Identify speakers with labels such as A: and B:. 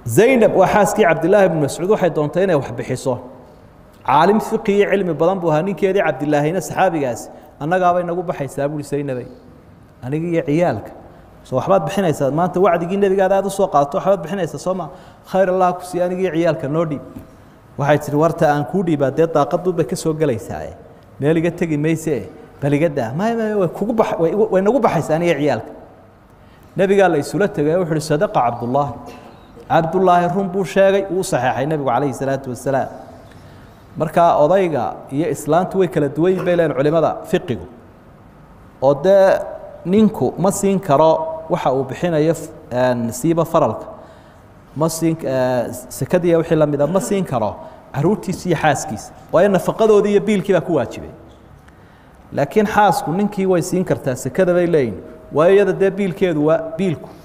A: zaynab waa xaaskii cabdilaahi bnu mascuud waxay doontay inay wax bixiso caalim fiqi iyo cilmi badan buu ahaa ninkeedii cabdilaahina saxaabigaasi annagaabay nagu baxaysaa buuri zaynabay aniga iyo ciyaalka so waxbaad bixinaysaa maanta wacdigii nebigaada aad usoo qaadato waxbaad bixinaysaa soo ma khayr allah ku siiya aniga iyo ciyaalka noo dhiib waxay tihi warta aan kuu dhiibaa dee daaqaduunbay ka soo gelaysaae meel iga tegi mayse bal iga daa may may way kugu ba way nagu baxaysaa aniga ciyaalka nebigaa la isula tegay wuxu uhi sadaqa cabdullaahi cabdullaahi run buu sheegay uu saxeexay nebigu calayhi salaatu wasalaam markaa odayga iyo islaantu way kala duwan yihin bay leeyihin culimada fiqigu oo dee ninku ma siin karo waxa uu bixinayo siiba faralka ma siin sekadiiya wixii la mida ma siin karo caruurtiisa iyo xaaskiisa waayo nafaqadoodii iyo biilkii baa ku waajibay laakiin xaasku ninkii way siin kartaa sekada bay leeyihin waayo iyada dee biilkeedu waa biilku